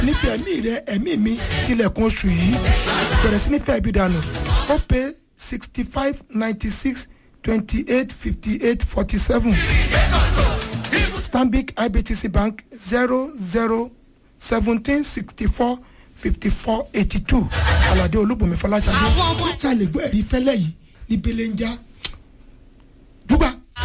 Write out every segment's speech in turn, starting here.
nífẹ̀ẹ́ ẹ̀mí rẹ ẹ̀mí mi tilẹ̀kùn oṣù yìí bẹ̀rẹ̀ sí nífẹ̀ẹ́ ibi dànù ó pé sixty five ninety six twenty eight fifty eight forty seven stanbic ibtc bank zero zero seventeen sixty four fifty four eighty two alade olúbùnmi fọláṣadé ṣàlè gbọ́ ẹ̀rí fẹ́lẹ́ yìí ní belenja dúgbà.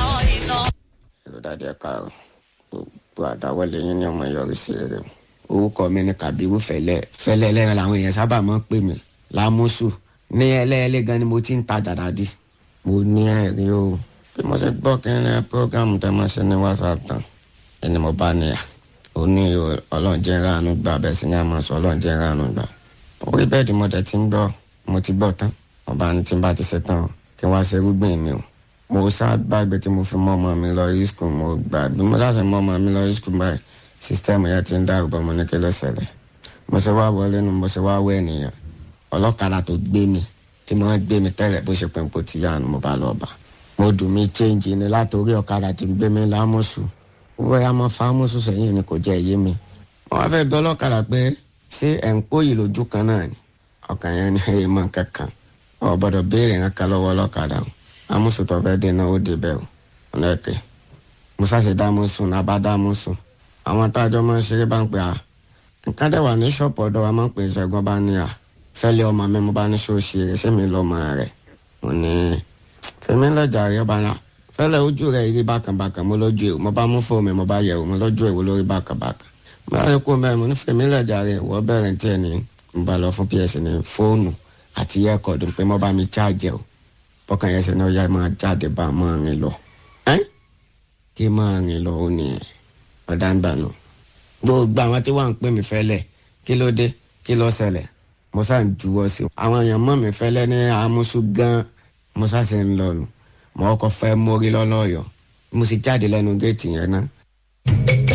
èrò dáadé káàrọ̀ gbogbo àdáwọlé yín ní ọmọ yọrí sí rere orúkọ mi ni kabiru fẹlẹ fẹlẹ lẹ́yìn làwọn èèyàn sábà máa ń pè mí lámúsù ní ẹlẹ́ẹ̀lẹ́ gan ni mo ti ń tajà dáadé mo ní ẹ̀rí o bí mo ṣe gbọ́ kí ní programu tẹ́ máa ṣe ní whatsapp tán ẹni mo bá níyà ó ní ọlọ́run jẹ́ ránu gbà bẹ́ẹ̀ sì ni a máa sọ ọlọ́run jẹ́ ránu gbà orí bẹ́ẹ̀dì mo dẹ̀ ti ń gbọ́ mo ti gbọ́ tán ọba ní tí n bá ti ṣe tán kí wọ́n ṣe rúgbìn mi o mo sábàgbé tí mo fi mọ́ ọmọ mi lọ rí skul mo gbà bí mo láṣẹ mọ́ ọmọ mi lọ rí skul báyìí sísítẹ́ẹ̀mù yẹn ti ń dárò bọ́ mo ní kí ló ṣẹlẹ̀ mo ṣe wá wọlé nu mo ṣe wá wọ ènìyàn ọlọ́kadà tó gbé mi tí mo ń gbé mi tẹ́lẹ̀ bó ṣe pínpó ti yá nu mo bá lọ bá mo dùn mí chéǹjì ni látòrí ọ̀kadà tí ń gbé mi lámùsù bóyá mo fa mùsù sẹ́yìn ni kò jẹ́ èyí mi mo wá fẹ́ bí ọlọ́kadà pé ṣé ẹ̀ ń pòyì lójú kan náà ni ọkàn yẹn ni ẹ̀ mọ̀ kankan ọ̀ gbọ́dọ̀ béèrè nǹkan lọ́wọ́ ọlọ́kadà amúsù tó fẹ́ dé náà ó dé bẹ́ẹ̀ o ọ̀nà ẹ̀kẹ́ mo ṣàṣẹ dámúsù náà bá dámúsù àwọn tájọ́ máa ń ṣeré bá ń pè á nǹkan dẹ̀ wà ní ṣọ́ọ̀pù ọ̀dọ̀ wa máa ń pè é ṣẹ́gun bá ní à fẹ́lẹ́ ọmọ mi mo bá ní ṣó ṣe eré ṣé mi lọ́mọ rẹ̀ mo ní fèmí lọ́jà rẹ̀ bá ní à fẹ́lẹ́ ojú rẹ̀ rí bákànbákàn mo lójú èrò mo bá mú fóònù mi mo bá yẹ̀wò mo lójú èrò lórí bákànbákàn mo bá yẹ kó mẹ́rin mo ní fèmí lọ́jà rẹ̀ wọ́n bẹ̀rẹ̀ tí ẹ̀ ní mo bá lọ fún ps ní fóònù àti yẹ́kọ̀ọ́dù pé mo bá mi cháàjẹ̀ o bọ́kàn yẹn ṣe ní ọjà máa jáde bá máa rìn lọ kí máa rìn lọ ó nìyẹn ọ̀dà ń dànù gbogbo àwọn tí wọ́n ń pè mí fẹ́lẹ̀ kí ló dé kí ló ṣẹlẹ̀ mo sá ń juwọ́ sí i àwọn èèyàn mọ̀ mí fẹ́lẹ́ ní amúsù gan mo sá ṣe ń lọ nù mo kọ́ fẹ́ mórí lọ́lọ́yọ̀ mo sì jáde lẹ́nu géètì yẹn náà